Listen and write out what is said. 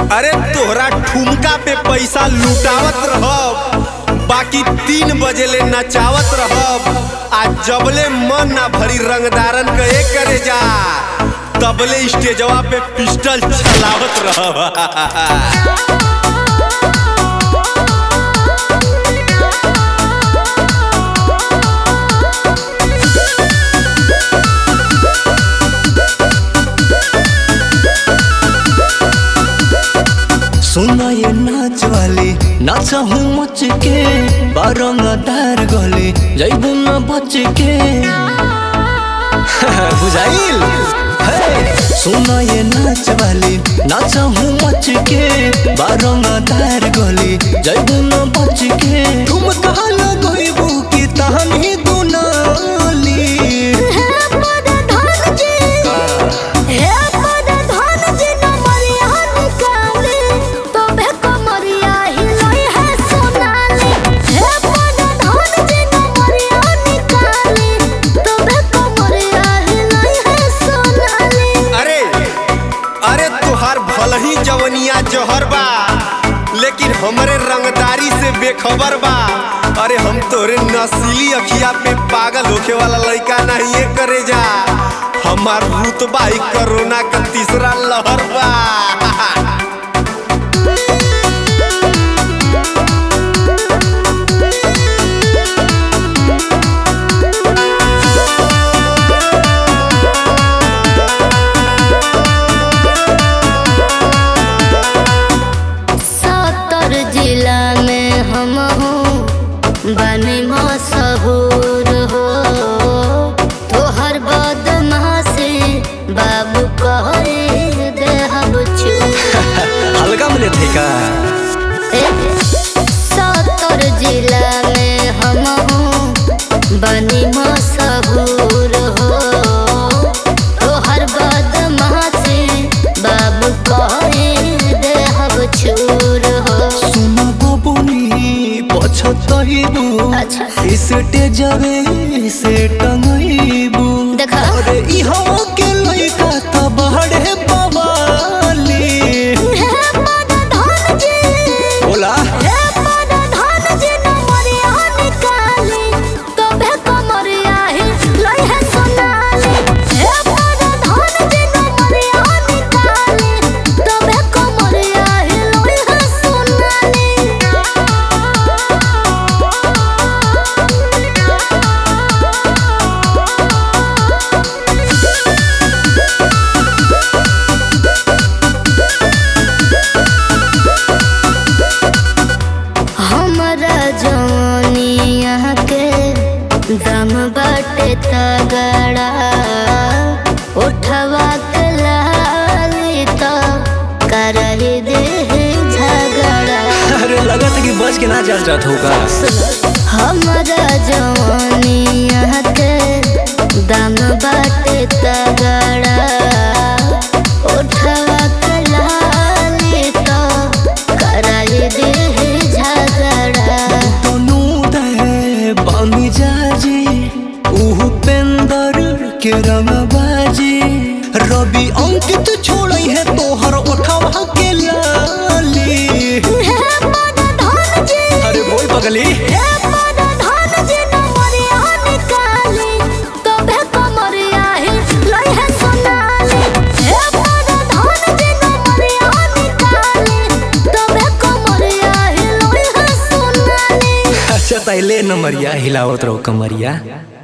अरे तोहरा ठुमका पे पैसा लुटावत रहब बाकी तीन बजे ले नचावत रहब आ जबले मन ना भरी रंगदारन के एक करे जा तबले स्टेजवा पे पिस्टल चलावत रहब सुना ये नाच वाली नाच हूँ मच के बारंगदार गले जैबू न बच के बुझाइल हे! सुना ये नाच वाली नाच हूँ मच के बारंगदार गले जैबू न बच के तुम कहा लगैबू की तहनी दुनाली अरे अरे तुहार भल ही जवनिया जहर बा लेकिन हमरे रंगदारी से बेखबर बा अरे हम तोरे नसीली अखिया पे पागल होखे वाला लड़का नहीं ये करे जा हमार रुतबा ही कोरोना का तीसरा लहर बा सत्तर जिला में हम हूँ बने मशहूर हो तोहर बदमाशी बाबू कहे देहब छू हल्का मिले थे का सत्तर जिला में हम हूँ बनी मशहूर हो तोहर बदमाशी बाबू कहे देहब छूर हो सुना बबुनी पछतइबू अच्छा। इसे जवे से टंगइबू देखा। अरे इहो के लइका त बहड़े बवाली बोला हमरा जवानिया के दम बाटे तगड़ा उठवा के लाली तो करही दे झगड़ा अरे लगत कि बच के ना चल जात होगा हमरा जवानिया के दम बाटे तगड़ा उठवा के लाली तो करही दे झगड़ा तनु दे बामी जाजी उहु पेंदर के रंगबाजी रवि अंकित छोड़ई है तोहर उठवा के लाली अरे बोल पगली अच्छा तैले नमरिया हिलावत रहो कमरिया